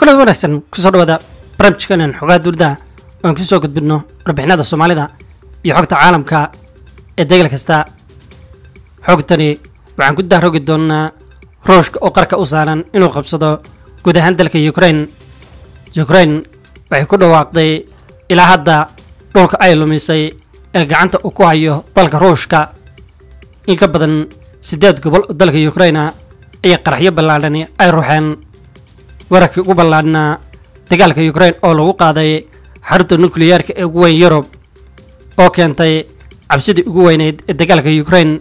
kulan wanaagsan kusoo dhawaada barnaamijkanan xogaha duurda oan kusoo gudbidno warbixinada soomaalida iyo xogta caalamka ee degal kasta xogtani waxaan ku dahrogi doonnaa ruushka oo qarka u saaran inuu qabsado guud ahaan dalka ukrain ukrain waxay ku dhawaaqday ilaa hadda dhulka ay lumisay ee gacanta uu ku hayo dalka ruushka in ka badan siddeed gobol oo dalka ukraina iyo qaraxyo ballaadhani ay ruuxeen wararkii ugu ballaadhnaa dagaalka ukrain oo lagu qaaday xarunta nukliyeerka ee ugu weyn yurub oo keentay cabsidii ugu weyneyd ee dagaalka ukrain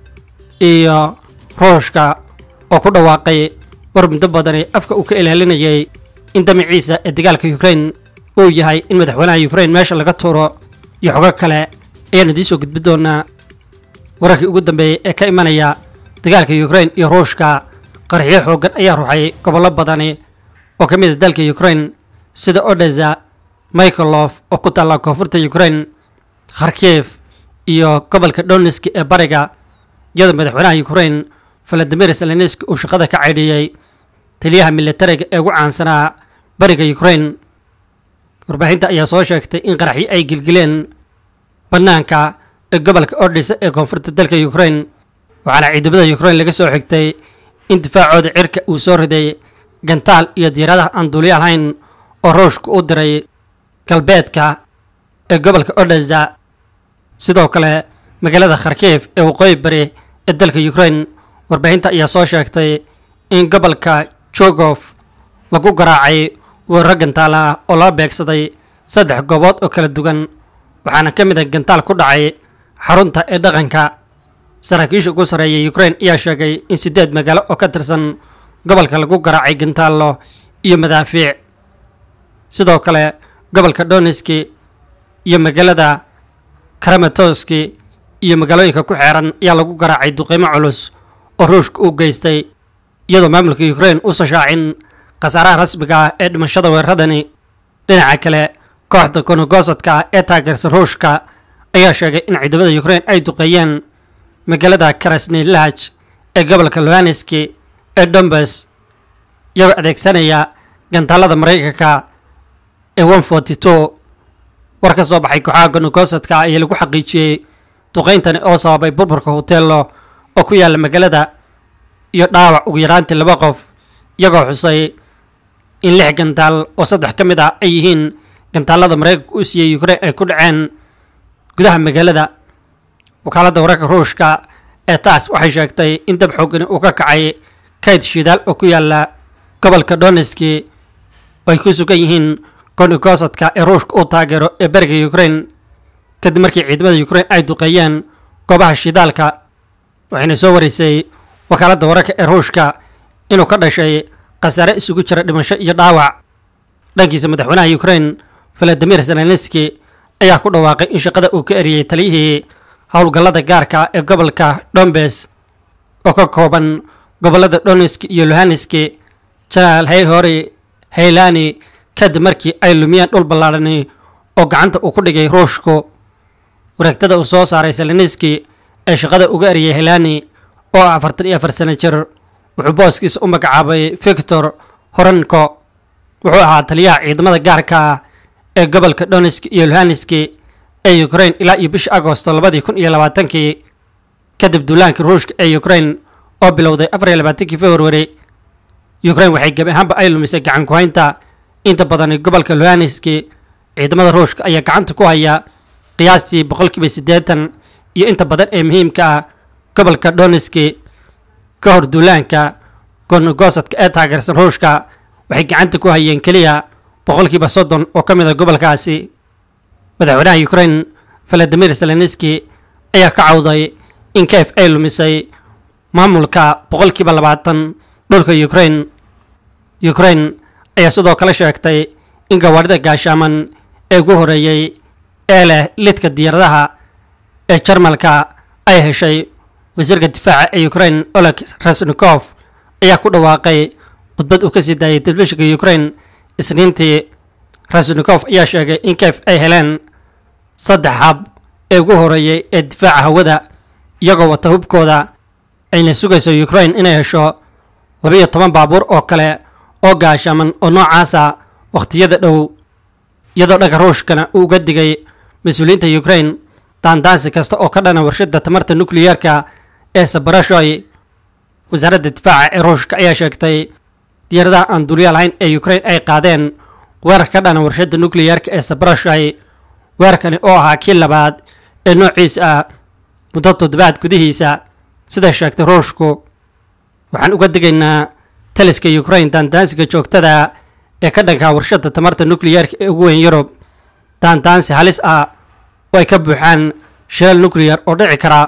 iyo ruushka oo ku dhawaaqay war muddo badani afka uu ka ilaalinayay in damaciisa ee dagaalka ukrain uu yahay in madaxweynaha ukrain meesha laga tuuro iyo xogo kale ayaan idiin soo gudbi doonaa wararkii ugu dambeeyey ee ka imanaya dagaalka ukrain iyo ruushka qaraxyo xooggan ayaa ruuxay gobollo badani oo ka mid a dalka ukrain sida odesa michaelof oo ku taalla koonfurta ukrain kharkiv iyo gobolka donetsk ee bariga iyadoo madaxweynaha ukrain valadimir zelenski uu shaqada ka caydhiyey taliyaha militariga ee ugu caansanaa bariga ukrain warbaahinta ayaa soo sheegtay in qaraxyo ay gilgileen bannaanka ee gobolka odesa ee koonfurta dalka ukrain waxaana ciidamada ukrain laga soo xigtay in difaacooda cirka uu soo riday gantaal iyo diyaaradaha aan duuliya lahayn oo ruushka u diray galbeedka ee gobolka odesa sidoo kale magaalada kharkiv ee waqooyi bari ee dalka ukrain warbaahinta ayaa soo sheegtay in gobolka jogof lagu garaacay weeraro gantaal ah oo loo beegsaday saddex goobood oo kala duwan waxaana ka mid a gantaal ku dhacay xarunta ee dhaqanka saraakiisha ugu sarreeya ukrain ayaa sheegay in siddeed magaalo oo ka tirsan gobolka lagu garaacay gantaallo iyo madaafiic sidoo kale gobolka donetski iyo magaalada karamatoski iyo magaalooyinka ku xeeran ayaa lagu garaacay duqeymo culus oo ruushka uu geystay iyadoo maamulka ukrain uusan shaacin khasaaraha rasmiga ah ee dhimashada weeraradani dhinaca kale kooxda konogosadka ah ee taageersan ruushka ayaa sheegay in ciidamada ukrain ay duqeeyeen magaalada karasnilaj ee gobolka lohaneski ee dombes iyagoo adeegsanaya gantaalada maraykanka ee one forty two war ka soo baxay kooxaha gonogosadka ayaa lagu xaqiijiyey duqeyntani oo sababay burburka hoteello oo ku yaalla magaalada iyo dhaawac ugu yaraantii laba qof iyagoo xusay in lix gantaal oo saddex ka mid ah ay yihiin gantaalada maraykanka u siiyey ukrain ay ku dhaceen gudaha magaalada wakaaladda wararka ruushka ee taas waxay sheegtay in dab xoogani uu ka kacay kayd shidaal oo ku yaalla gobolka donetski oo ay ku sugan yihiin gonogosadka ee ruushka uu taageero ee beriga ukrain kadib markii ciidamada ukrain ay duqeeyeen goobaha shidaalka waxayna soo wareysay wakaaladda wararka ee ruushka inuu ka dhashay khasaare isugu jira dhimasho iyo dhaawac dhankiisa madaxweynaha ukrain valadimir zelenski ayaa ku dhawaaqay in shaqada uu ka eriyey taliyihii howlgallada gaarka ee gobolka dombes oo ka kooban gobollada donetski iyo lohaneski janaal heyhori heylani kadib markii ay lumiyeen dhul ballaadhani oo gacanta uu ku dhigay ruushku wareegtada uu soo saaray zelenski ee shaqada uga eriyey helani oo ah afartan iyo afar sano jir wuxuu booskiisa u magacaabay victor horanko wuxuu ahaa taliyaha ciidamada gaarka ah ee gobolka donetski iyo lohaneski ee ukrain ilaa iyo bisha agosto labadii kun iyo labaatankii kadib duulaankii ruushka ee ukrain oo bilowday afar iyo labaatankii februari ukrain waxay gebi ahaanba ay lumisay gacan ku-haynta inta badani gobolka lohaneski ciidamada ruushka ayaa gacanta ku haya qiyaastii boqolkiiba siddeetan iyo inta badan ee muhiimka ah gobolka donetski ka hor duulaanka gonogosadka ee taageersan ruushka waxay gacanta ku hayeen keliya boqolkiiba soddon oo ka mid a gobolkaasi madaxweynaha ukrain valadimir zelenski ayaa ka cawday in kef ay lumisay maamulka boqolkiiba labaatan dhulka ukrain ukrain ayaa sidoo kale sheegtay in gawaarida gaashaaman ee ugu horeeyey ee leh lidka diyaaradaha ee jarmalka ay heshay wasiirka difaaca ee ukrain oleg rasnikof ayaa ku dhawaaqay khudbad uu ka sii daayay telefishinka ukrain isniintii rasnikof ayaa sheegay in kef ay heleen saddex hab ee ugu horeeyey ee difaaca hawada iyagoo wata hubkooda ayna sugayso ukrain inay hesho labiiyo toban baabuur oo kale oo gaashaaman oo noocaasa wakhtiyada dhow iyadoo dhaga ruushkana uu uga digay mas-uuliyiinta ukraine daandaansi kasta oo ka dhana warshadda tamarta nukliyeerka ee sabarashoy wasaaradda difaaca ee ruushka ayaa sheegtay diyaaradaha aan duuliya lahayn ee ukraine ay qaadeen weerar ka dhana warshadda nukliyeerka ee sabarashoy weerarkani oo ahaa kii labaad ee noociisa ah muddo toddobaad gudihiisa siday sheegtay ruushku waxaan uga digaynaa taliska ukraine daandaansiga joogtada ee ka dhankaa warshadda tamarta nukliyeerka ee ugu weyn yurub daandaansi halis ah oo ay ka buuxaan shilal nukliyar oo dhici kara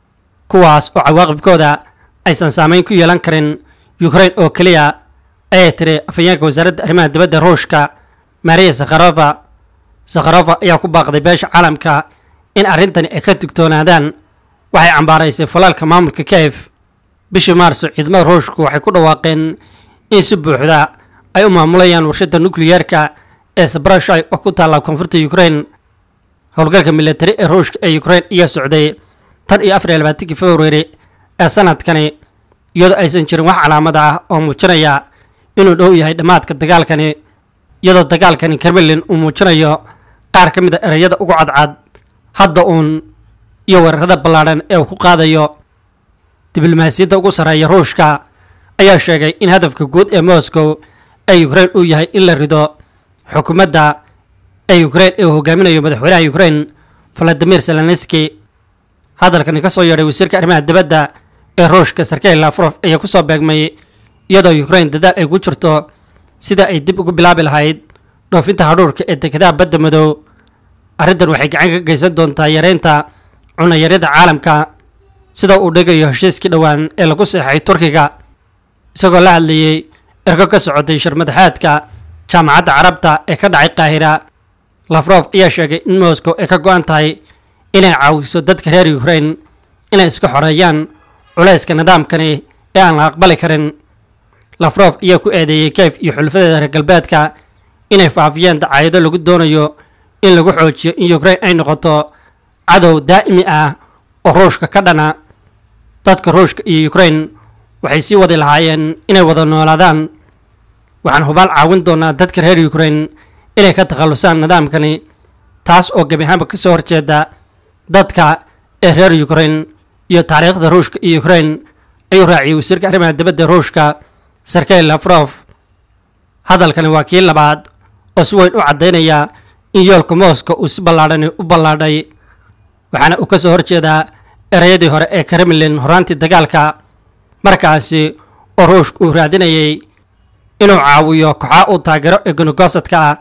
kuwaas oo cawaaqibkooda aysan saameyn ku yeelan karin ukraine oo keliya ayay tiri afhayeenka wasaaradda arrimaha dibadda ruushka maria sakharova sakharova ayaa ku baaqday beesha caalamka in arrintani ay ka digtoonaadaan waxay cambaaraysay falaalka maamulka kiev bishii maarso ciidamada ruushku waxay ku dhawaaqeen in si buuxda ay u maamulayaan warshadda nukliyeerka ee sabrashay oo ku taalla koonfurta ukraine howlgalka militari ee ruushka ee ukraine ayaa socday tan iyo afar iyo labaatankii februari ee sanadkani iyadoo aysan jirin wax calaamad ah oo muujinaya inuu dhow yahay dhammaadka dagaalkani iyadoo dagaalkani kremlin uu muujinayo qaar ka mid a ereyada ugu cadcad hadda uun iyo weerarada ballaadhan ee uu ku qaadayo diblomaasiyadda ugu sarreeya ruushka ayaa sheegay in hadafka guud ee moscow ee ukraine uu yahay in la rido xukuumadda ee ukraine ee uu hogaaminayo madaxweynaha ukraine valadimir zelenski hadalkani ka soo yeedhay wasiirka arrimaha dibadda ee ruushka sergey lafrof ayaa ku soo beegmay iyadoo ukraine dadaal ay ku jirto sida ay dib ugu bilaabi lahayd dhoofinta hadhuurka ee dekedaha badda madow arrintan waxay gacan ka geysan doontaa yareynta cunayaryada caalamka sida uu dhigayo heshiiskii dhowaan ee lagu seexay turkiga isagoo la hadlayey ergo ka socotay shirmadaxaadka jaamacadda carabta ee ka dhacay qaahira lafrof ayaa sheegay in moscow ay ka go-an tahay inay caawiso dadka reer ukraine inay iska xoreeyaan culayska nidaamkani ee aan la aqbali karin lafrof ayaa ku eedeeyey kiev iyo xulafadeeda reer galbeedka inay faafiyeen dacaayado lagu doonayo in lagu xoojiyo in ukraine ay noqoto cadow daa'imi ah oo ruushka ka dhana dadka ruushka iyo ukraine waxay sii wadi lahaayeen inay wada noolaadaan waxaan hubaal caawin doonaa dadka reer ukraine inay ka takhallusaan nidaamkani taas oo gebi ahaanba ka soo horjeeda dadka ee reer ukraine iyo taariikhda ruushka iyo ukraine ayuu raaciyey wasiirka arrimaha dibadda ruushka sergey lafrof hadalkani waa kii labaad oo si weyn u caddaynaya in yoolka moscow uu si ballaadhani u ballaadhay waxaana uu ka soo horjeedaa ereyadii hore ee kremlin horaantii dagaalka markaasi oo ruushka uu raadinayay inuu caawiyo kooxaa uu taageero ee gonogosadka ah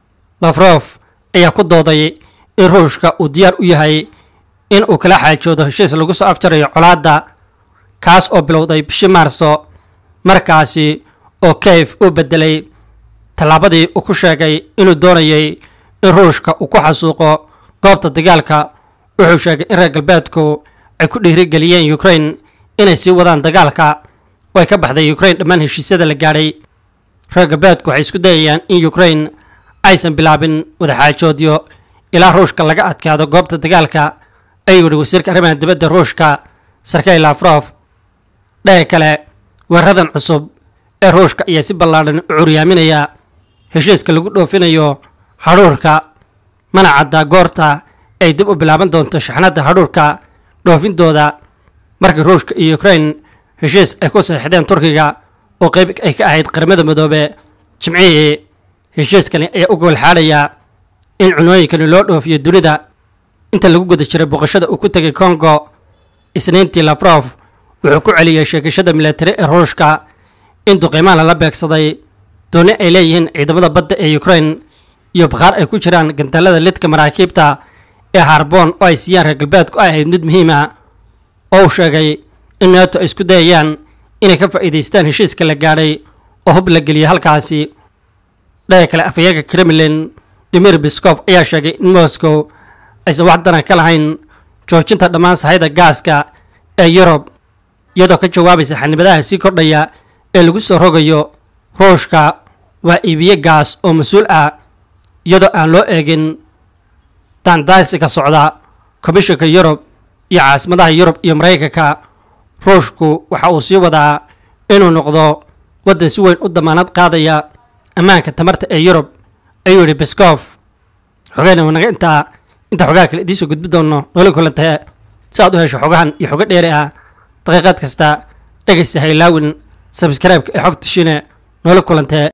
lafrof ayaa ku dooday in ruushka uu diyaar u yahay in uu kala xaajoodo heshiis lagu soo afjarayo colaadda kaas oo bilowday bishii maarso markaasi oo kiev uu beddelay tallaabadii uu ku sheegay inuu doonayay in ruushka uu ku xasuuqo goobta dagaalka wuxuu sheegay in reer galbeedku ay ku dhiirigeliyeen ukraine inay sii wadaan dagaalka oo ay ka baxday ukraine dhammaan heshiisyada la gaadhay reer galbeedku waxay isku dayayaan in ukraine aysan bilaabin wadaxaajoodyo ilaa ruushka laga adkaado goobta dagaalka ayuu yihi wasiirka arrimaha dibadda ruushka sergey lafrof dhaga kale weeraradan cusub ee ruushka ayaa si ballaadhan u curyaaminaya heshiiska lagu dhoofinayo hadhuurka mana caddaa goorta ay dib u bilaaban doonto shaxnadda hadhuurka dhoofintooda markii ruushka iyo ukraine heshiis ay ku saxiixdeen turkiga oo qayb ay ka ahayd qaramada midoobe jimcihii heshiiskani ayaa u goolxaadhaya in cunooyinkani loo dhoofiyo dunida inta lagu guda jiray booqashada uu ku tegay congo isniintii lafrof wuxuu ku celiyey sheegashada milatari ee ruushka in duqeymaan lala beegsaday dooni ay leeyihiin ciidamada badda ee ukraine iyo bakhaar ay ku jiraan gantaalada lidka maraakiibta ee harboon oo ay siiyaan reer galbeedku ay ahayd mid muhiim ah oo uu sheegay in neeto ay isku dayayaan inay ka faa'iidaystaan heshiiska la gaadhay oo hub la geliyay halkaasi dhaga kale afhayeenka kremlin dimir biskof ayaa sheegay in moscow aysan wax daran ka lahayn joojinta dhammaan sahayda gaaska ee yurub iyadoo ka jawaabaysa xanibadaha sii kordhaya ee lagu soo rogayo ruushka waa iibiye gaas oo mas-uul ah iyadoo aan loo eegin daandaasiga socda komishanka yurub iyo caasimadaha yurub iyo maraykanka ruushku waxa uu sii wadaa inuu noqdo waddan si weyn u damaanad qaadaya ammaanka tamarta ee yurub ayuu yidhi beskof xogeyna wanaga intaa inta xogaha kale idiin soo gudbi doono noola kulantee si aad u hesho xogahan iyo xogo dheeri ah daqiiqaad kasta dhegaysta haylaawin sabskraibka ee xogta shine noola kulantee